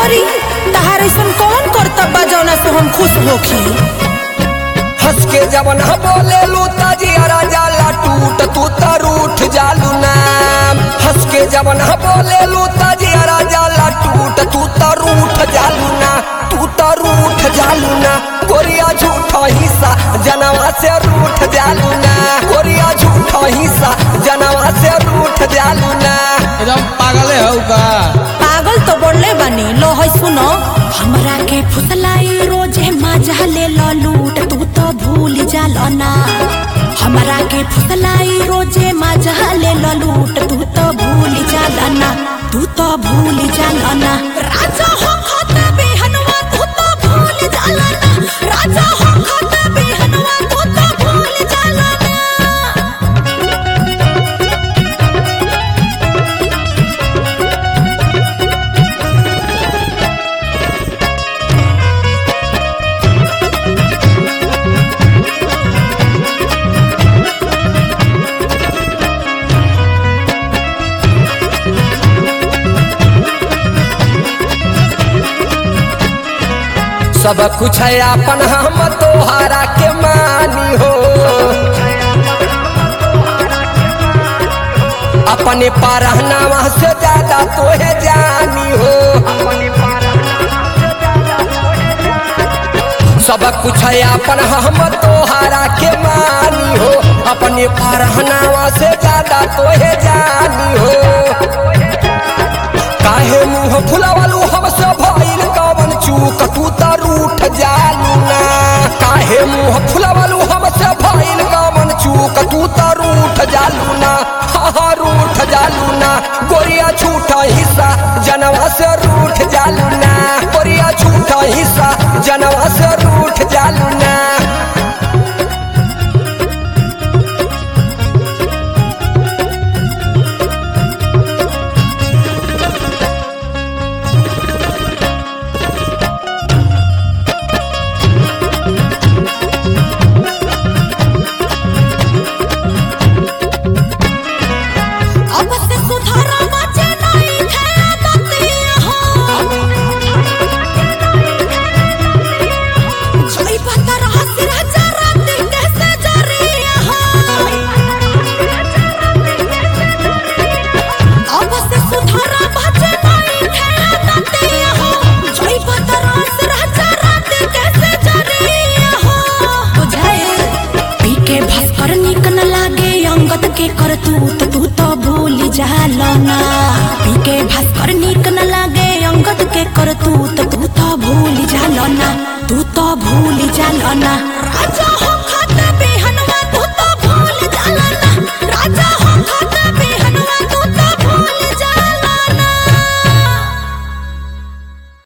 करी तहार ऐसन कौन करतब्बा जौना से हम खुश होखी हंस के जवन हम बोले लू तजियारा जाला टूट तू त रूठ जालू नाम हंस के जवन हम बोले लू तजियारा जाला टूट तू त रूठ जालू ना तू त रूठ जालू ना कोरिया झूठा हिस्सा जनवा से रूठ जालू ना कोरिया झूठा हिस्सा जनवा से रूठ जालू ना एकदम पागले हौ का पागल तो बोलले बानी लो है सुनो हमरा के फुसलाई रोजे मजा ले लो लूट तू तो भूल जालो ना हमरा के फुसलाई रोजे मजा ले लो लूट तू तो भूल जाला ना तू तो भूल जाला ना राजा हो खाता बेहनवा तू तो भूल जाला ना राजा हो खाता बेहनवा तू तो भूल जाला ना सब कुछ है अपन हम तोहारा के मानी हो अपने पारहनावा से ज्यादा तोहे जानी हो सब कुछ है अपन हम तोहारा के मानी हो अपने पारहनावा से ज्यादा तोहे जानी हो काहे मुंह फुलावलू हमसे भइल कवन चूक तू त रूठ जालू ना काहे मुंह फुलावलू हमसे भइल कवन चूक तू त रूठ जालू ना हा हा रूठ जालू ना गोरिया झूठा हिस्सा जनवा से रूठ जालू ना गोरिया झूठा हिस्सा जनवा से रूठ जालू ना अब से सुधारा बचे नहीं थे आदतियाँ हो जोई बतर हंसी राजा राती कैसे जरिया हो अब से सुधारा बचे नहीं थे आदतियाँ हो जोई बतर हंसी राजा राती कैसे जरिया हो बुझाए पी के भास्कर निक न लागे अंगत के कर तू तो तू तो भूल जालो ना पी के भास्कर निक न लागे अंगत के कर तू तो तू तो भूल जालो ना तू तो भूल जालो ना राजा हम